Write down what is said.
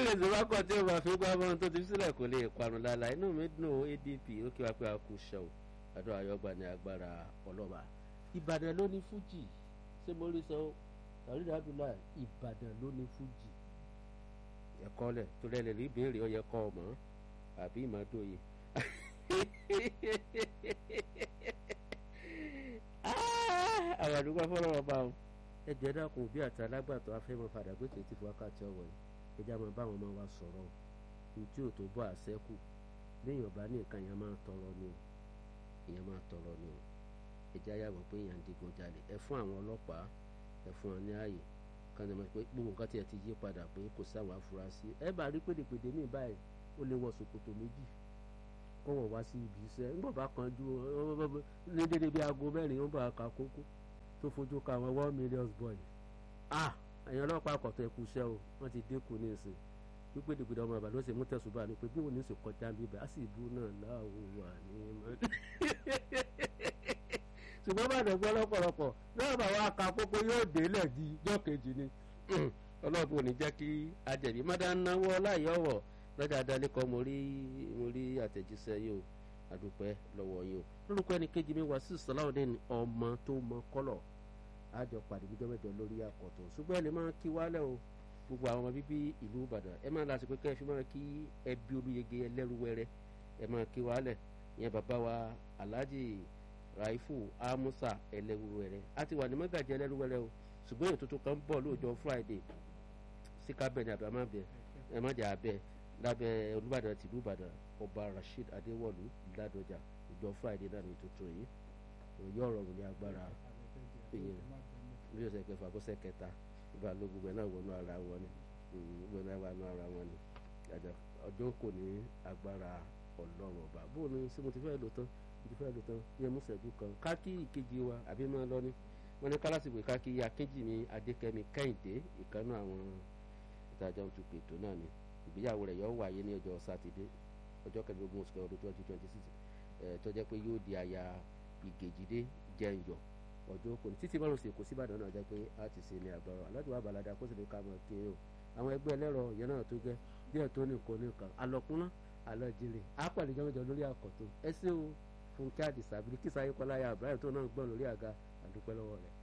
lè sọ wá kọ́ tí ó máa fi gbá bọ́n tó ti sílẹ̀ kò lè parun lálá inú mi dùn adp ó kí wá pé a kú ṣe o àdó àyọgbà ní agbára ọlọ́ba ìbàdàn ló ní fújì ṣé mo rí sọ àrídà abdullahi ìbàdàn ló ní fújì ẹ̀kọ́ lẹ̀ tó lẹ́lẹ̀ rí ìbéèrè ọ̀yẹ́ kọ́ ọmọ àbí ìmọ̀dóye àwọn àdúgbò fọlọ́wọ́ bá wọn ẹjẹ dákun bí àti alágbàtọ́ afẹ́mọ́ padà gbé tètè fún wákàtí ọ̀wọ̀ yìí ẹjẹ́ àwọn báwọn ọmọ wa sọ̀rọ̀ ní tí ò tó bọ́ àṣẹ́kù léèyàn bá ní nǹkan yẹn máa tọrọ ni o èèyàn máa tọrọ ni o ẹjẹ́ ayàwọ̀ pé èèyàn ń digun jalè ẹ fún àwọn ọlọ́pàá ẹ fún wọn ní ààyè kan ní wọn pé gbogbo nǹkan tiẹ̀ ti yí padà pé kò sáwọn afurasí ẹ bá rí pèdèpèdè míì báyìí ó lè wọ ṣòkòtò méjì kó wọ́n wá sí ibi iṣẹ́ ńgbọ̀n bá kan ju ní dédé bí aago mẹ́rin ó bá ka kókó tó fojú ka àwọn one million boy ah ẹ̀yin ọlọ́pàá àkọ́tọ̀ ẹ̀kú iṣẹ́ o wọ́n ti dínkù ní ìsìn wípé dìgbìdì ọmọ àbàlọ́ sì mú tẹ̀sùbà ni pé bí òun ní sì kọjá bíbẹ̀ á sì bú náà láwo wà ní mọ́. ṣùgbọ́n bá dẹ̀gbọ́ lọ́pọ̀lọpọ̀ náà bá wa ka kókó yóò délẹ̀ di ijọ́ kejì ni ọlọ́ọ̀bù ò ní jẹ́ kí ajẹ̀bí má dá náwó láyé ọ̀wọ̀ lọ́jà adálẹ́kọ̀ mo rí mo rí àtẹ̀jíṣẹ́ yìí o àdúpẹ́ lọ́wọ́ yìí o lórúkọ ẹni kejì mi wá sí sọláwọ́dẹ́ni ọmọ tó mọ kọ́lọ̀ àjọ pàdé níjọ́ mẹ́jọ lórí àkọ́tọ̀ ṣùgbọ́n ẹ lè máa kí wálẹ̀ o gbogbo àwọn ọmọ bíbí ìlú ìbàdàn ẹ máa lásìkò kẹ́ ẹ fi máa kí ẹbí olúyege ẹlẹ́rúwẹ́rẹ́ ẹ máa kí wálẹ̀ ìyẹn bàbá wa alhaji raifu amusa ẹlẹ́rúwẹ́rẹ́ a ti wà ní mọ́gàjẹ́ ẹlẹ́rúwẹ́rẹ́ o ṣùgbọ́n ètò tuntun kan ń bọ̀ lóòjọ́ friday síkàbẹ̀ ni àbámábẹ̀ ẹ má jẹ́ abẹ́ lábẹ́ olùbàdàn tìlú ìbàdàn ọba rasheed adéwọlú ládọjà ìjọ friday náà ní tuntun yìí òye ọ̀rọ̀ òní agbára ìyẹn bí ọ̀sẹ̀ kẹfà bọ́sẹ̀ kẹta ìbá ló gbogbo ẹ̀ náà wọnú ara wọn ni gbogbo ẹ̀ náà wọnú ara wọn ni ọjọ́ kò ní agbára ọlọ́run ọba bóun ni sí mo ti fẹ́ lò tán mo ti fẹ́ lò tán yẹn mú sẹ́jú kan káàkì ìkejì wa àbí máa lọ ní wọn ní kálásìkò káàkì akéjì mi adékẹ́mi kẹ́hìndé ìkànnì àwọn ìtajà òtúpètò náà ni ìgbéyàwó rẹ̀ yóò wáyé ní ọjọ́ sátidé ọjọ́ kẹẹ̀ẹ́dógún oṣù kẹwàá ọdún twenty twenty six tó jẹ́ pé yóò di aya ìgèjìdé jẹ́ǹyọ̀ ọjọ́ kò ní títí márùn sí èkó síbàdàn náà jẹ́ pé a ti ṣe ní agbára aláàjì wa balada kó sì lè ka mọ̀ kí o àwọn ẹgbẹ́ ẹlẹ́rọ yẹn náà tó gẹ́ díẹ̀ tó ní nǹkan nìkan alọ́kúnná alọ́jìnlẹ̀ apàdé jọmọjọ lórí àkọ́tún ẹ ṣé o fúnkẹ́ àdìsá bíríkìsá ayékọ́láyà ibrahim tó náà gbọ́n lórí àga àdúpẹ́ lọ́wọ́ rẹ̀.